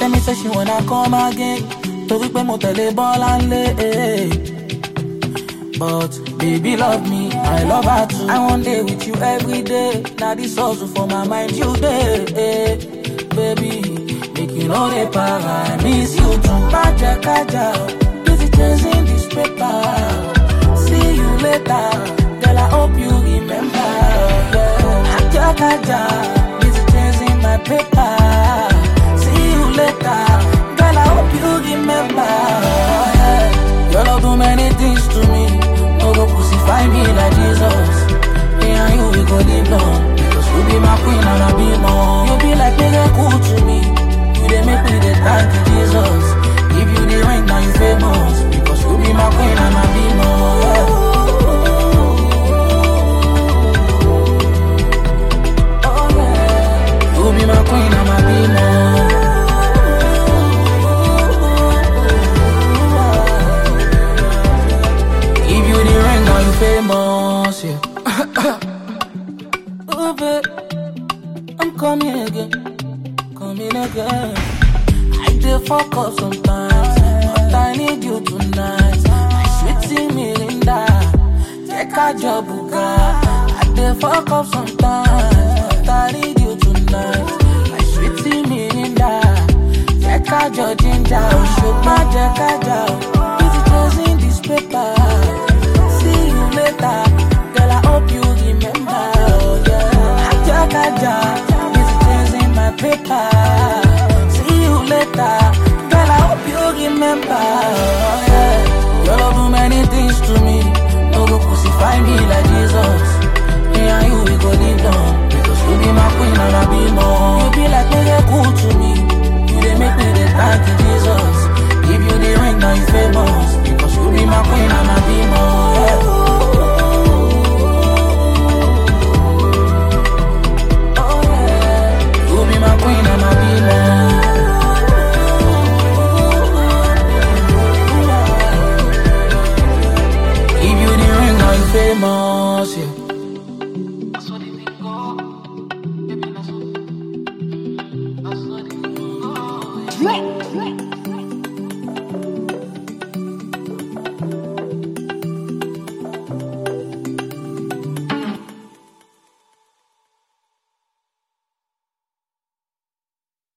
tell me say she wanna come again. Torí pé mo tẹ̀lé bọ́lá ńlé. eh. But baby love me, I love her too. I want day with you every day. Now this hustle for my mind you day. eh. Baby, make you know the power. I miss you too. Kaja, kaja, busy chasing this paper. See you later, girl. I hope you remember. Yeah. Kaja, kaja, busy chasing my paper. See you later, girl. I hope you remember. Yeah. Your love do many things to me. No go crucify me like Jesus. Me and you we go live long because you be my queen and I be more. You be like miracle to me. You dey make me dey thank you, Jesus. If you the ring now you famous because you be my queen and I be more. Yeah. Oh yeah. You be my queen and I be more. If you the ring, now you famous, yeah. oh, babe, I'm coming again, coming again. I dey fuck up sometimes, but I need you tonight. My sweet Mirinda, take a job, buga. I dey fuck up sometimes, but I need you tonight. My sweet Mirinda, take a job, ginger, shoot my jackaja. Busy chasing this paper. See you later, girl. I hope you remember. Oh, yeah. Aja kaja, busy chasing my paper. See you later, girl. I hope you remember. Oh, yeah. Your love do many things to me. No go crucify me like Jesus. Me and you we go live long because you be my queen and I be more. You be like miracle to me. You dey make me dey thank you, Jesus. If you the ring, now you famous because you be my queen and I be more. Yeah. Oh, yeah. You be my queen and I be more. If you the ring, now you famous. Yeah. That's what it go. Baby, that's what. That's what it go. Yeah.